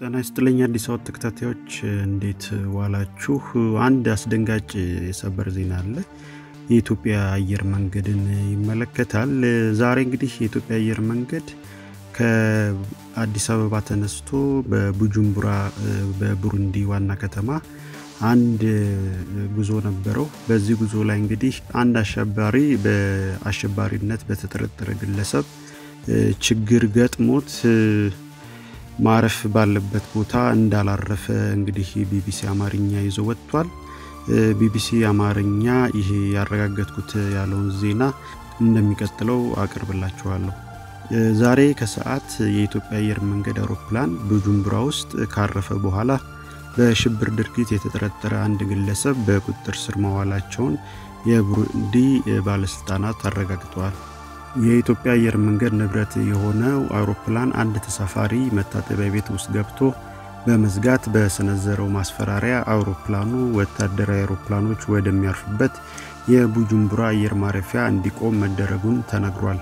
ጤና ይስጥልኝ አዲስ አበባ ተከታታዮች እንዴት ዋላችሁ? አንድ አስደንጋጭ የሰበር ዜና አለ። የኢትዮጵያ አየር መንገድን ይመለከታል። ዛሬ እንግዲህ የኢትዮጵያ አየር መንገድ ከአዲስ አበባ ተነስቶ በቡጁምቡራ በቡሩንዲ ዋና ከተማ አንድ ጉዞ ነበረው። በዚህ ጉዞ ላይ እንግዲህ አንድ አሸባሪ በአሸባሪነት በተጠረጠረ ግለሰብ ችግር ገጥሞት ማረፍ ባለበት ቦታ እንዳላረፈ እንግዲህ ቢቢሲ አማርኛ ይዞ ወጥቷል። ቢቢሲ አማርኛ ይሄ ያረጋገጥኩት ያለውን ዜና እንደሚቀጥለው አቅርብላችኋለሁ። ዛሬ ከሰዓት የኢትዮጵያ አየር መንገድ አውሮፕላን ቡጁምቡራ ውስጥ ካረፈ በኋላ በሽብር ድርጊት የተጠረጠረ አንድ ግለሰብ በቁጥጥር ስር መዋላቸውን የቡሩንዲ ባለስልጣናት አረጋግጠዋል። የኢትዮጵያ አየር መንገድ ንብረት የሆነው አውሮፕላን አንድ ተሳፋሪ መታጠቢያ ቤት ውስጥ ገብቶ በመዝጋት በሰነዘረው ማስፈራሪያ አውሮፕላኑ ወታደራዊ አውሮፕላኖች ወደሚያርፉበት የቡጁምቡራ አየር ማረፊያ እንዲቆም መደረጉን ተነግሯል።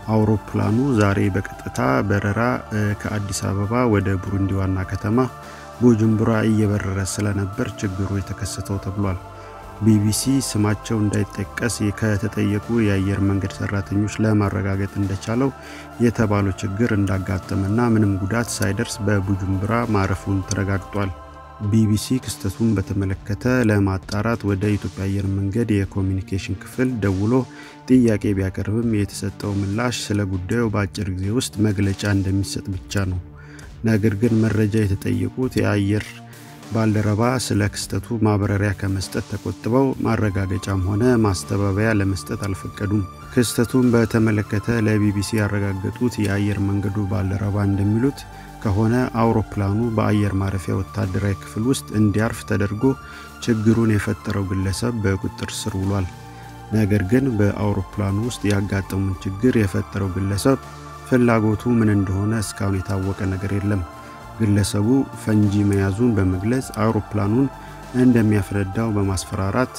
አውሮፕላኑ ዛሬ በቀጥታ በረራ ከአዲስ አበባ ወደ ቡሩንዲ ዋና ከተማ ቡጁምቡራ እየበረረ ስለነበር ችግሩ የተከሰተው ተብሏል። ቢቢሲ ስማቸው እንዳይጠቀስ ከተጠየቁ የአየር መንገድ ሰራተኞች ለማረጋገጥ እንደቻለው የተባለው ችግር እንዳጋጠመና ምንም ጉዳት ሳይደርስ በቡጁምቡራ ማረፉን ተረጋግጧል። ቢቢሲ ክስተቱን በተመለከተ ለማጣራት ወደ ኢትዮጵያ አየር መንገድ የኮሚኒኬሽን ክፍል ደውሎ ጥያቄ ቢያቀርብም የተሰጠው ምላሽ ስለ ጉዳዩ በአጭር ጊዜ ውስጥ መግለጫ እንደሚሰጥ ብቻ ነው። ነገር ግን መረጃ የተጠየቁት የአየር ባልደረባ ስለ ክስተቱ ማብራሪያ ከመስጠት ተቆጥበው ማረጋገጫም ሆነ ማስተባበያ ለመስጠት አልፈቀዱም። ክስተቱን በተመለከተ ለቢቢሲ ያረጋገጡት የአየር መንገዱ ባልደረባ እንደሚሉት ከሆነ አውሮፕላኑ በአየር ማረፊያ ወታደራዊ ክፍል ውስጥ እንዲያርፍ ተደርጎ ችግሩን የፈጠረው ግለሰብ በቁጥጥር ስር ውሏል። ነገር ግን በአውሮፕላኑ ውስጥ ያጋጠሙን ችግር የፈጠረው ግለሰብ ፍላጎቱ ምን እንደሆነ እስካሁን የታወቀ ነገር የለም። ግለሰቡ ፈንጂ መያዙን በመግለጽ አውሮፕላኑን እንደሚያፈነዳው በማስፈራራት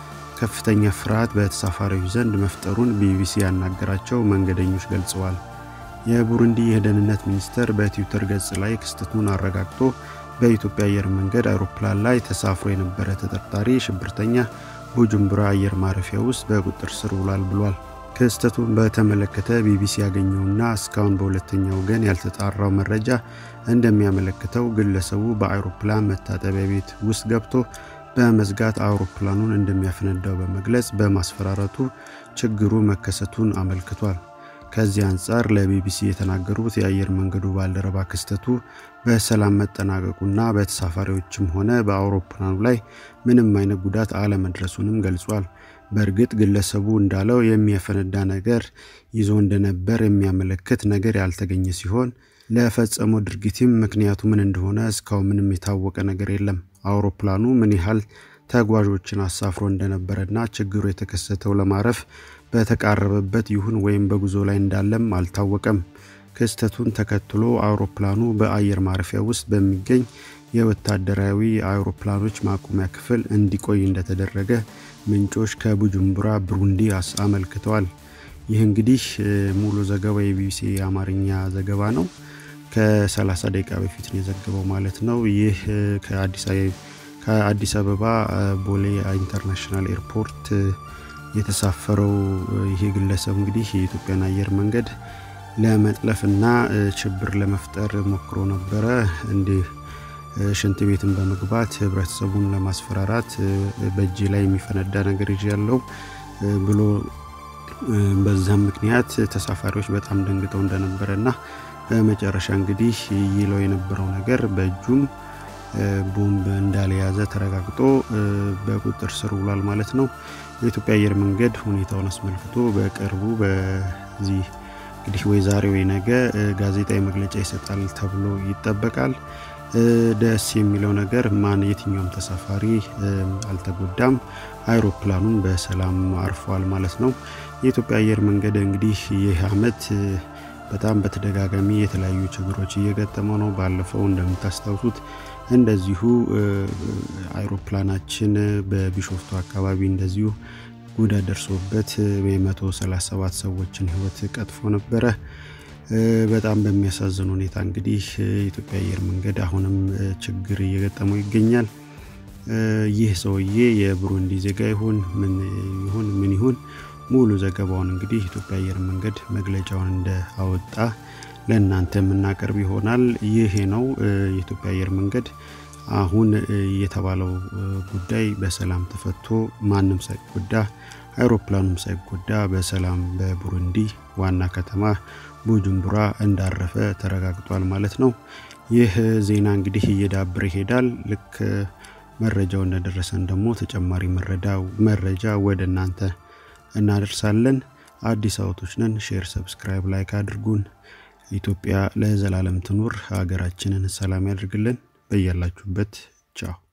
ከፍተኛ ፍርሃት በተሳፋሪዎች ዘንድ መፍጠሩን ቢቢሲ ያናገራቸው መንገደኞች ገልጸዋል። የቡሩንዲ የደህንነት ሚኒስቴር በትዊተር ገጽ ላይ ክስተቱን አረጋግጦ በኢትዮጵያ አየር መንገድ አውሮፕላን ላይ ተሳፍሮ የነበረ ተጠርጣሪ ሽብርተኛ ቡጁምቡራ አየር ማረፊያ ውስጥ በቁጥጥር ስር ውሏል ብሏል። ክስተቱን በተመለከተ ቢቢሲ ያገኘውና እስካሁን በሁለተኛ ወገን ያልተጣራው መረጃ እንደሚያመለክተው ግለሰቡ በአውሮፕላን መታጠቢያ ቤት ውስጥ ገብቶ በመዝጋት አውሮፕላኑን እንደሚያፈነዳው በመግለጽ በማስፈራረቱ ችግሩ መከሰቱን አመልክቷል። ከዚህ አንጻር ለቢቢሲ የተናገሩት የአየር መንገዱ ባልደረባ ክስተቱ በሰላም መጠናቀቁና በተሳፋሪዎችም ሆነ በአውሮፕላኑ ላይ ምንም አይነት ጉዳት አለመድረሱንም ገልጿል። በእርግጥ ግለሰቡ እንዳለው የሚያፈነዳ ነገር ይዞ እንደነበር የሚያመለክት ነገር ያልተገኘ ሲሆን ለፈጸመው ድርጊትም ምክንያቱ ምን እንደሆነ እስካሁን ምንም የታወቀ ነገር የለም። አውሮፕላኑ ምን ያህል ተጓዦችን አሳፍሮ እንደነበረና ችግሩ የተከሰተው ለማረፍ በተቃረበበት ይሁን ወይም በጉዞ ላይ እንዳለም አልታወቀም። ክስተቱን ተከትሎ አውሮፕላኑ በአየር ማረፊያ ውስጥ በሚገኝ የወታደራዊ አውሮፕላኖች ማቆሚያ ክፍል እንዲቆይ እንደተደረገ ምንጮች ከቡጁምቡራ ብሩንዲ አመልክተዋል። ይህ እንግዲህ ሙሉ ዘገባ የቢቢሲ የአማርኛ ዘገባ ነው። ከ30 ደቂቃ በፊት ነው የዘገበው ማለት ነው። ይህ ከአዲስ አበባ ቦሌ ኢንተርናሽናል ኤርፖርት የተሳፈረው ይሄ ግለሰብ እንግዲህ የኢትዮጵያን አየር መንገድ ለመጥለፍና ሽብር ለመፍጠር ሞክሮ ነበረ። እንዲህ ሽንት ቤትን በመግባት ህብረተሰቡን ለማስፈራራት በእጅ ላይ የሚፈነዳ ነገር ይዤ ያለው ብሎ በዛም ምክንያት ተሳፋሪዎች በጣም ደንግጠው እንደነበረ እና በመጨረሻ እንግዲህ ይለው የነበረው ነገር በእጁም ቦምብ እንዳልያዘ ተረጋግጦ በቁጥጥር ስር ውሏል ማለት ነው። የኢትዮጵያ አየር መንገድ ሁኔታውን አስመልክቶ በቅርቡ በዚህ እንግዲህ ወይ ዛሬ ወይ ነገ ጋዜጣዊ መግለጫ ይሰጣል ተብሎ ይጠበቃል። ደስ የሚለው ነገር ማን የትኛውም ተሳፋሪ አልተጎዳም፣ አይሮፕላኑን በሰላም አርፏል ማለት ነው። የኢትዮጵያ አየር መንገድ እንግዲህ ይህ አመት በጣም በተደጋጋሚ የተለያዩ ችግሮች እየገጠመው ነው። ባለፈው እንደምታስታውሱት እንደዚሁ አይሮፕላናችን በቢሾፍቱ አካባቢ እንደዚሁ ጉዳት ደርሶበት የ137 ሰዎችን ህይወት ቀጥፎ ነበረ። በጣም በሚያሳዝን ሁኔታ እንግዲህ የኢትዮጵያ አየር መንገድ አሁንም ችግር እየገጠመው ይገኛል። ይህ ሰውዬ የብሩንዲ ዜጋ ይሁን ምን ይሁን ምን ይሁን ሙሉ ዘገባውን እንግዲህ ኢትዮጵያ አየር መንገድ መግለጫውን እንደ አወጣ ለእናንተ የምናቀርብ ይሆናል። ይሄ ነው የኢትዮጵያ አየር መንገድ አሁን የተባለው ጉዳይ በሰላም ተፈቶ ማንም ሳይጎዳ አይሮፕላኑም ሳይጎዳ በሰላም በቡሩንዲ ዋና ከተማ ቡጁምቡራ እንዳረፈ ተረጋግጧል ማለት ነው። ይህ ዜና እንግዲህ እየዳብር ይሄዳል። ልክ መረጃው እንደደረሰን ደግሞ ተጨማሪ መረጃ ወደ እናንተ እናደርሳለን። አዲስ አበቦች ነን። ሼር፣ ሰብስክራይብ፣ ላይክ አድርጉን። ኢትዮጵያ ለዘላለም ትኑር። ሀገራችንን ሰላም ያድርግልን። በያላችሁበት ቻው